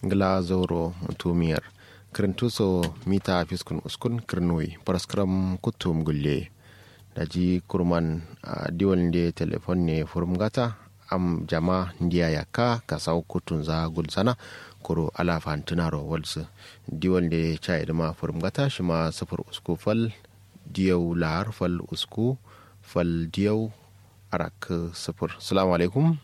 ngla zoro tumiyar kirintuso mita fiskun uskun kirnoi paraskram kutum gulle daji kurman uh, diwal de telefon ne furmgata am jama ndiya yaka kasau kutun za gulsana kuro ala fantunaro walsu diwal de chai ma furmgata shima sufur usku fal diyau lahar fal usku fal diyau arak sufur salamu alaikum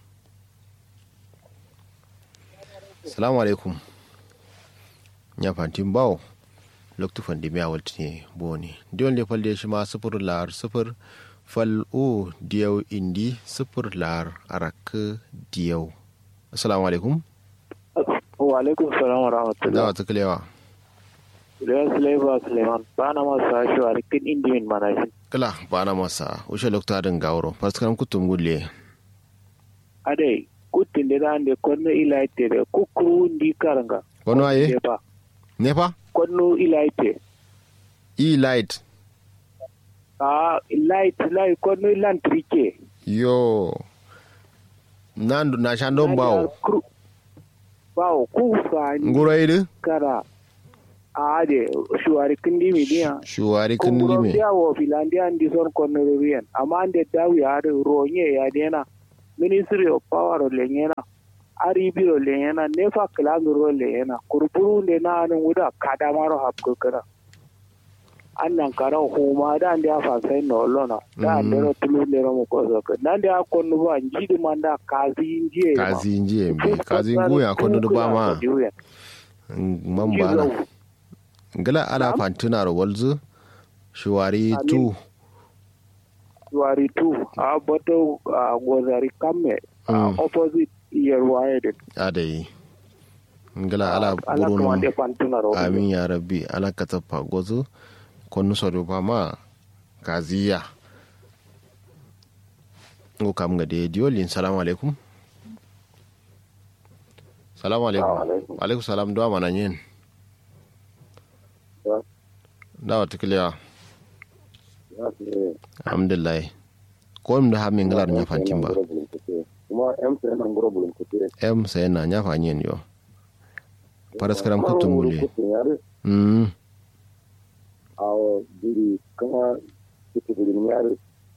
salamu alaikum ya fantin bawo loktu fandi miya walti ne boni diyon le fal shi ma sufur lar sufur fal o diyau indi sufur lar arak diyau assalamu alaikum wa alaikum salam wa rahmatullah da wata kalewa da sulaiba suleiman ba na masa shi wa rikin indimin manashin kala ba na masa ushe loktu adin gawro paskaram kutum gulle ade kutin da dan de konno ilaite de kukuru ndi karanga kono aye Nepa. nepa konno ilaite e light a light light konno lantrike yo nandu na shandon bawo bawo ku fa ni nguro idu kara a de shuwari kindi mi dia shuwari kun kunguro lime dia wo filandia ndi son konno riyan amma ande dawi ya de ronye ya dena ministry of power lenyena aribiro lenyena nefa kilangiro lenyena kurpuru de na anu wuda kadamaro hapko kana annan kara huma da ande afa sai no lona da ande ro tulu ne ro ko so ka nan da konno ba njidi manda kazi njiye ma. kazi njiye mbe kazi nguya kono du ba ma man bana ngala ala fantuna ro walzu shuwari tu wari tu a boto a gozari kamme a Mm. opposite yerwaye de adai ngala ala ala burunu kamande pantuna ro amin ya rabbi ala katapa gozu konu sodo ba ma kaziya ngo kam ga de diolin salamu alaikum salamu alaikum alaikum. alaikum salam do mana yin Ya. dawa tikliya Ya ce, alhamdulillah ko mi da hamin ngalar nya fantin ba kuma MTN an gura bulun kuce em sai na nya fanyen yo paraskaram kutum mule mm a diri kama kiti bulun yare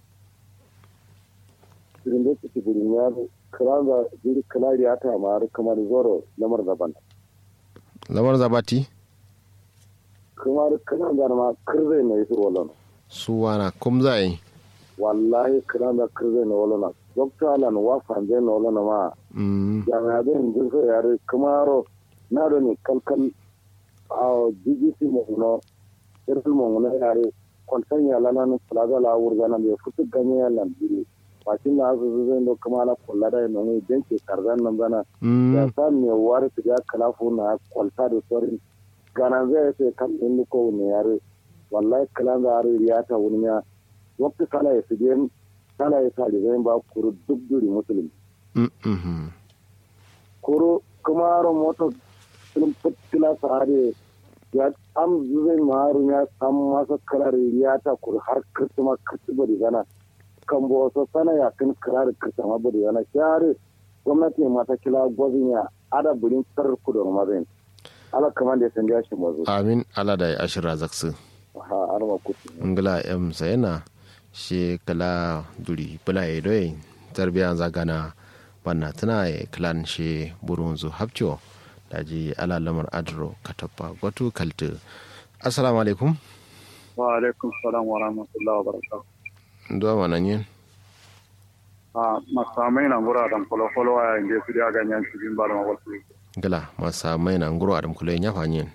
dirin da kiti bulun yare kiranga diri kilari ya ta mara kamar zoro lamar daban lamar zabati kamar kiranga ma kirze na yi rolon suwana kum zai wallahi kiranga kirze na rolon dokta alan wa fanje na rolon ma mm jami'a zai jirka yare kamaro na da ne kalkal a bbc mahuno irin mahuno yare kwanton ya lana na plaza la wurga na mai fitu ganye ya lambiri mashin na azu zai do kuma na kula da yana ne janke karzan nan zana ya mm sa me wari su ya kalafu na kwalta da saurin gana zai sai kan ɗin ko ne yare wallahi kalan da yare ya ta wuni ya wakti sala ya su biyan sala ya sa da zai ba kuru duk duri musulmi mm mhm koro kumaro moto film putila sare ya am zai maru ya sam masa karar ya ta kur har kirtuma kirtuma da gana kan bo so sana ya kan karar kirtuma bari gana share gwamnati mata kila gwazin ya ada burin tar ku da mazin ala kaman da san gashi mazo amin ala da ashira zaksu ha arma kuti ngla em sayana she kala duri bula e doy tarbiya zagana banna tana e clan she burunzu hapcho daji ala lamar adro katapa gotu kaltu assalamu alaikum wa alaikum salam wa rahmatullahi wa barakatuh ndo mananyen a masamai na gura dan kolo kolo a inda su da ganyen cikin ba da wasu ngla masa mai na nguro adam kule nya fanyen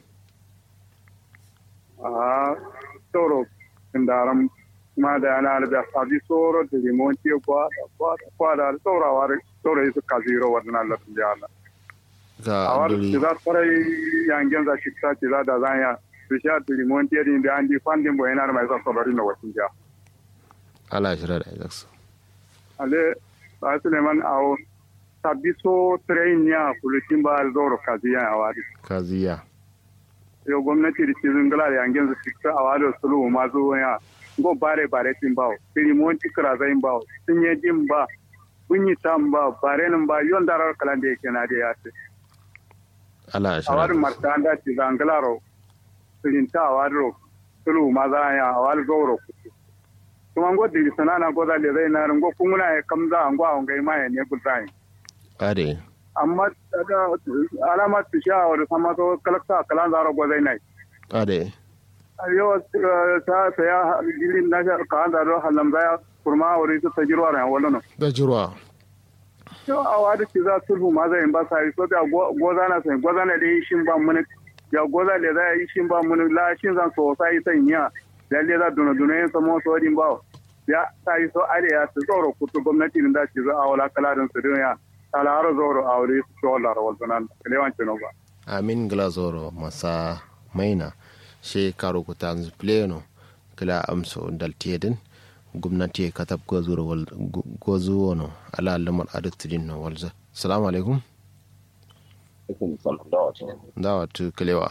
a toro indaram ma da yana da sabi soro da limonti kwa kwa kwa da tsorawa tsoro su kaziro wannan Allah da Allah ga awar duri za farai yangen za shi ta za da zan ya su sha da limonti din da andi fandin bo yana mai sa sabari na wasin ja ala shira da zaksu ale ba Suleiman awo sabi so train ya kulutin ba zoro kaziya awari kaziya yo gwamnati da cikin gala da yangen su fita a wadda sulu ma zo ya go bare bare tin bawo tiri monti kra zain bawo tin ye jin ba bunyi tam ba bare nan ba yon darar kalan da yake na da ya ce ala awar shara martanda ci zangalaro sirinta awaro tulu maza ya awal goro kutu kuma ngo di sanana go da le zai na ngo kunguna ya kamza ngo a ngai ma ya ne gulzai ade amma daga alama tu sha wa sama to kalakta kalan zaro go zai nai ade ayo ta ta ya dilin na sha ka da ro halam da kurma wuri ta tajirwa ran wallo da jirwa to a wada ci za sulhu ma zai ba sai so da goza na sai goza na da shin ba mun ya goza le da yi shin ba mun la shin zan so sai sai niya da le da duna duna yin samo so din ba ya sai so are ya su tsoro kutu gwamnati din da ci za a wala kala din su ya talaro zoro a wuri su to Allah rawal sunan lewan ci no ba amin glazoro masa maina she karo ku tanzu pleno kila amso dal tedin gwamnati ka tab gozuro wal gozu wono ala lamar adutidin no walza assalamu alaikum alaikum salam da wato dawa tu kilewa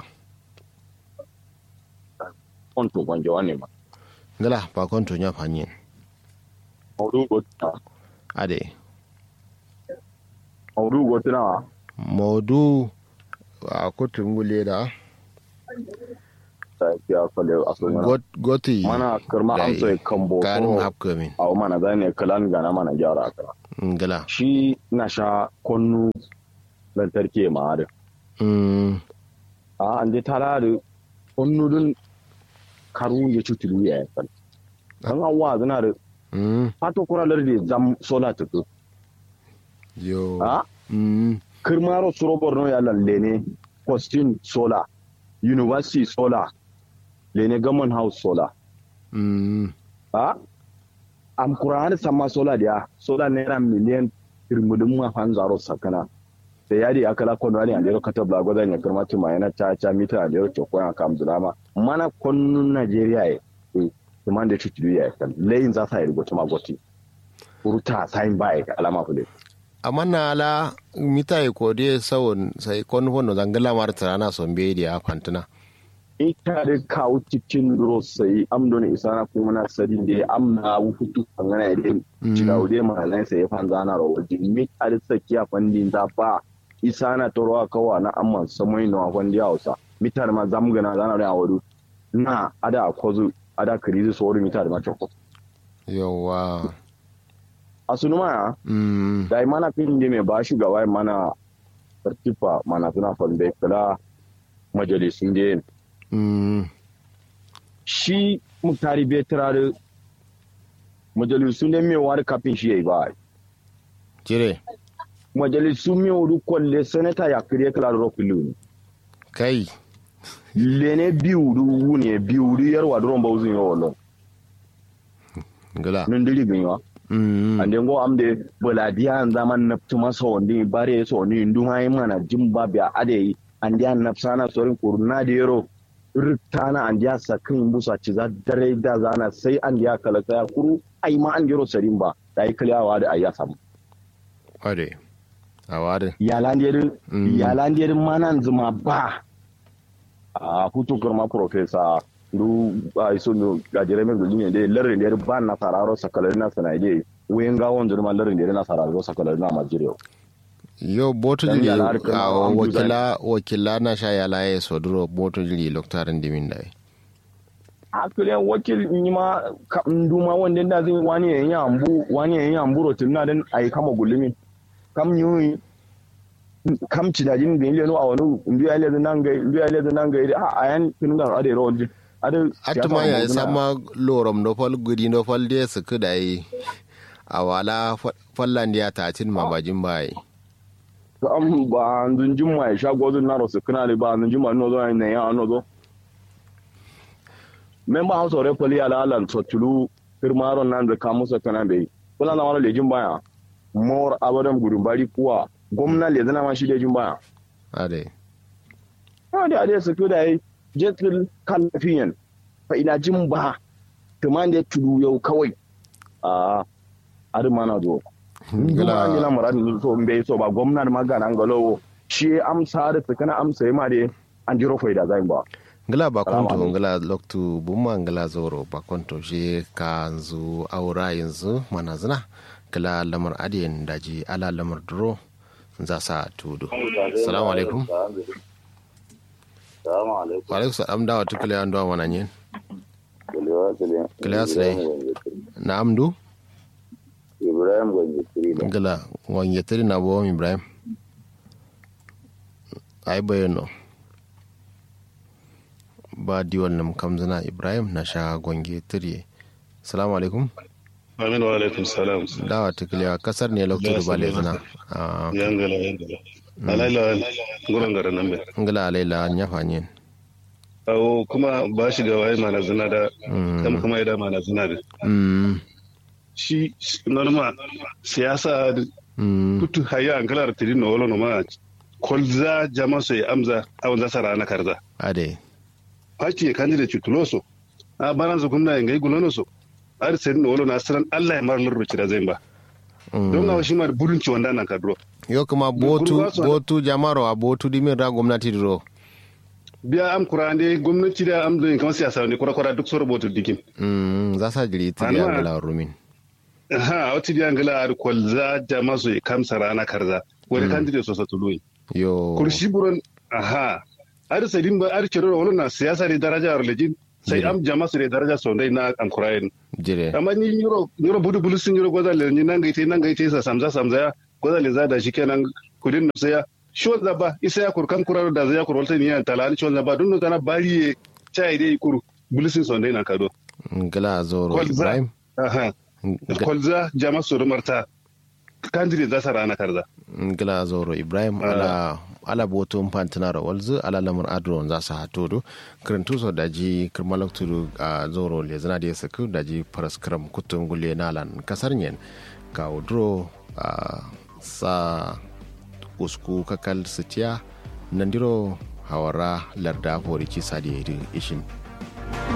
on to gonjo wani ma ngala pa konto nya fanyin maudu gotina ade maudu gotina modu a kotun gule da ta ya fale asalin got- goti mana karma da amsa kambo karin hapkamin a mana zane kalan gana mana gyara ka ngala shi na sha konnu lantarki ma da mm a an je tara da konnu dun karu ya cutulu ya yi kan an awa zana da mm fato kuralar da zam sola tutu yo a mm kirmaro suro borno ya lalle ne postin sola university sola lene gaman house sola mm a am kurani sama sola dia sola naira miliyan irmudin ma fan zaro sakana da yadi akala kono ani andero kata blago da ne kirma tuma yana cha cha mita andero to ko kam drama mana konnu nigeria e e demande tutu ya kan lein za sa irgo tuma goti uruta sain bai alama fule amma na ala mita e kode sawon sai kon fono zangala mar tarana sombe di a fantuna ita da kawo cikin rosai amdo ne isana kuma na sadin da amna wufutu kangana da cika wude mahalai sai ya fanza na rawa jimmi a da tsakiya fandin da ba isana ta rawa kawa na amman samai na wafan da hausa mitar ma zamgana zana da wadu na ada akwazu ada kirizi sori mitar ma choko yawa asunu ma mm da mana fin da mai ba shugaba mana tartifa mana suna fande kala majalisun da mm shi muktari bai turare majalisu ne mai wari kafin shi ya yi ba jire majalisu mai wuri kwalle sanata ya kiriya kala da rokin luni kai lene biyu du ne biyu du yarwa duron ba uzun yawa lon ngala nun diri bin yawa mm ande ngo amde boladiya an zaman naftu masa wandi bare so ni nduma yi mana jimba biya ade ande an nafsana sorin kurna da yaro rutana an ya sakin busa ci za dare da zana sai an ya kala ya kuru ai ma an yaro sarin ba da yi kaliyawa da ayya samu ade awade yalandiyarin Mm. yalandiyarin manan zuma ba a hutu kurma profesa du a iso no gajere me gudun yende larin da ba na sararo sakalari na sanaide wayan gawon jirma larin da na sararo sakalari na majiriyo yo boto Dan jiri yala har kana a an buza wakila wakila na sha yala ya soduro boto jiri loktarin dimin dai a kule wakil ni ma ka nduma wanda da zai wani yayin ambu wani yayin ambu rotin na dan ai kama gulumi kam yi kam ci da jin bin leno a wani ndu ya le nan ga ndu ya le nan ga a ayan kin ga ade ro ade atuma ya sama lorom do fal gudi do fal de su kuda yi a wala fallan ya tacin mabajin bai am ba ndun juma ya sha godun na ro su kana le ba ndun juma no zo ne ya no zo memba house of rep ali ala ala so tulu firmaro nan da kamusa kana bai kula na wala lejin baya mor abadan gudun bari kuwa gwamna le zana ma shi lejin baya ade ha da ade su da yi jetul kalafiyan fa ina jin ba tuman da tulu yau kawai a adu mana zo gila gila muradin so mbe so ba gwamna da magana ngalowo shi amsa da tsakana amsa ma da an jiro faida zai ba ngila ba konto ngila loktu bumma ngila zoro ba konto shi ka yanzu aura yanzu mana zina ngila lamar adiyan daji ala lamar duro za sa tudu salamu alaikum Salamu alaikum. wa alaikum salam dawa tukule an dawa mana yin Kulewa kule. Kulewa sile. na amdu Ibrahim Gwanji Kirila. ngala wanye tiri na bo ibrahim ai bayano ba diwal nam kamzana ibrahim na sha gwange tiri salamu alaikum Amin wa alaikum salam. dawa tukule kasar ne lokacin ba le zana Ah, Yangala yangala. Alaila gurin garin nan bai. ngala alaila nyafa nyen Awo kuma ba shi ga waye mana zina da kam kuma ya mana zina da. mm Shi norma siyasa da mm kutu haya an kala tiri no wolo no ma kolza jama so ya amza awon za sara na karza. ade Fati ya kanji da cutuloso. A baran su kuma ngai gulono so. Ar sai no wolo na saran Allah ya mar lurruci da zai ba. Don ga shi ma burinci wanda nan kadro. yo kuma botu Gurba su- botu jamaro a botu dimin ra gwamnati diro Biya am kurande gwamnati da am da kamar siyasa ne kura-kura duk su rubutu dikin. mm za sa jiri tiri Anma- ngala rumin ha wata biyan gala ar kwalza jama su kamsa rana karza wani candidate so satului yo kurshi buron aha ar sadin ba ar ciro wala na siyasa ne daraja ar lejin sai am jama su ne daraja so dai na an kurayen jire amma ni yuro yuro budu bulu sun yuro goza le ni nan gaite nan gaite sa samza samza ya goza le zada shi kenan kudin na saya shi wanda ba isa ya kurkan kuraro da zai ya kurwalta ni ya talani shi wanda ba dun kana bari chai dai kuru bulu sun so dai na kado ngala zoro kwalza ibrahim aha Nga- kwalza jama su rumarta candidate za su rana karza ngila zoro ibrahim ala ala boto mpantinaro walzu ala lamar adron za su hato do kirintu so daji kirmalak tudu a zoro le zana da saku daji paras kiram kutun gule nalan kasar nyen ka udro a sa usku kakal sitiya nandiro hawara larda fori kisa da ishin